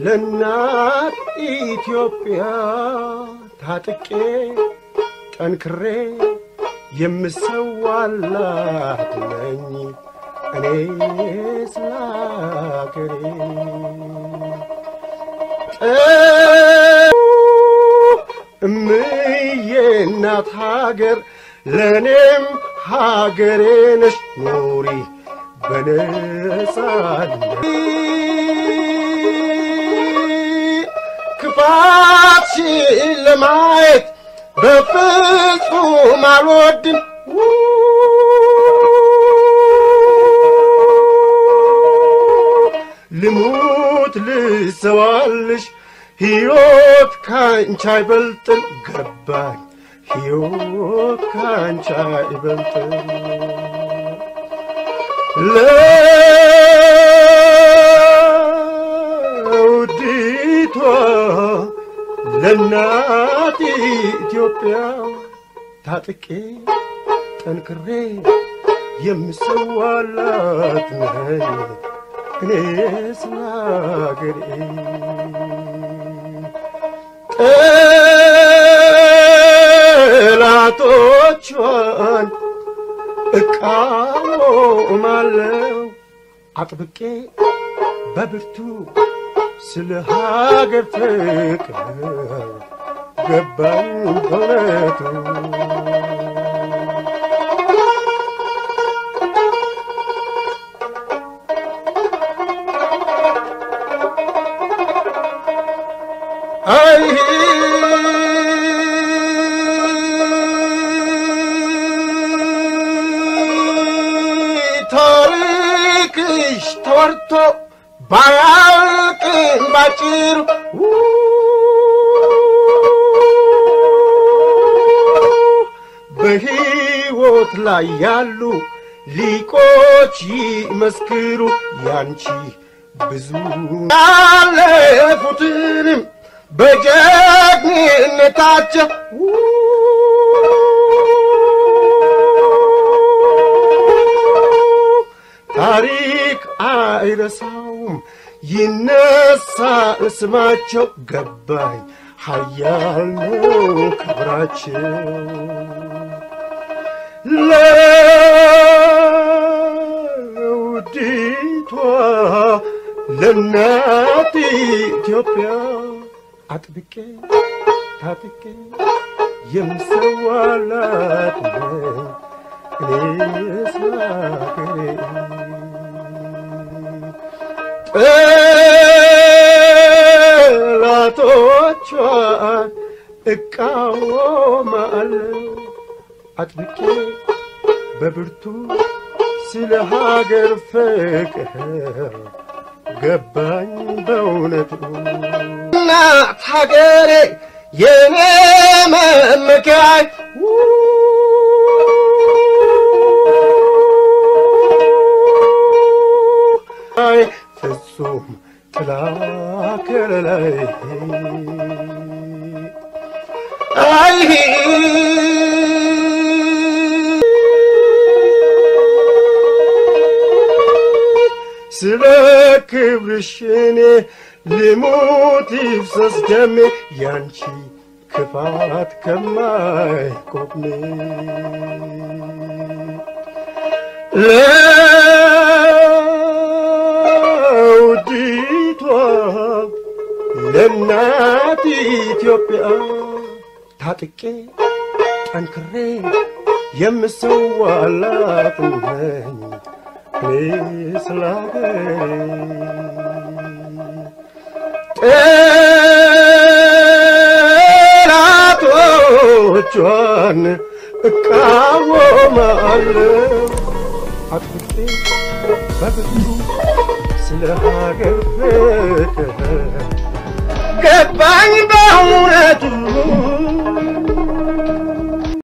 ለእናት ኢትዮጵያ ታጥቄ ጠንክሬ የምሰዋላት ነኝ እኔ ስለ አገሬ እምዬ እናት ሀገር ለእኔም ሀገሬ ነሽ ኑሪ በነጻነት ክፋትሽን ለማየት በፍጹም አልወድም ልሙት ልሰዋልሽ ሕይወት ካንቺ አይበልጥም ገባኝ ሕይወት ካንቺ አይበልጥም ለውዲቷ ለእናት ኢትዮጵያ ታጥቄ ጠንክሬ የምሰዋላት ነኝ እኔ ስለ አገሬ ጠላቶቿን እቃወማለሁ አጥብቄ በብርቱ ስለ ሀገር ፍቅር ገባኝ በእውነቱ አይ ታሪክሽ ተወርቶ ባያልቅም ባጭሩ በሕይወት ላይ ያሉ ሊቆች ይመስክሩ ያንቺ ብዙ ያለፉትንም በጀግንነታቸው ታሪክ አይረሳውም ይነሳል ስማቸው ገባኝ ሀያል ነው ክብራቸው ለውዲቷ ለእናት ኢትዮጵያ አጥብቄ ታጥቄ የምሰዋላት ነኝ እኔ ስለ አገሬ ጠላቶቿን እቃወማለሁ አጥብቄ በብርቱ ስለ ሀገር ፍቅር ገባኝ በእውነቱ እናት ሀገሬ የኔ መመኪያይ አይ ፍጹም ጥላ ከለላይ አይ ስለ ክብርሽ እኔ ልሙት ይፍሰስ ደሜ ያንቺ ክፋት ከማይቆሜ ለውዲቷ ለእናት ኢትዮጵያ ታጥቄ ጠንክሬ የምሰዋላት ነኝ እኔ ስለ ጠላቶቿን እቃወማለሁ አጥብቄ በብዙ ስለ ሀገር ፍቅር ገባኝ በእውነቱ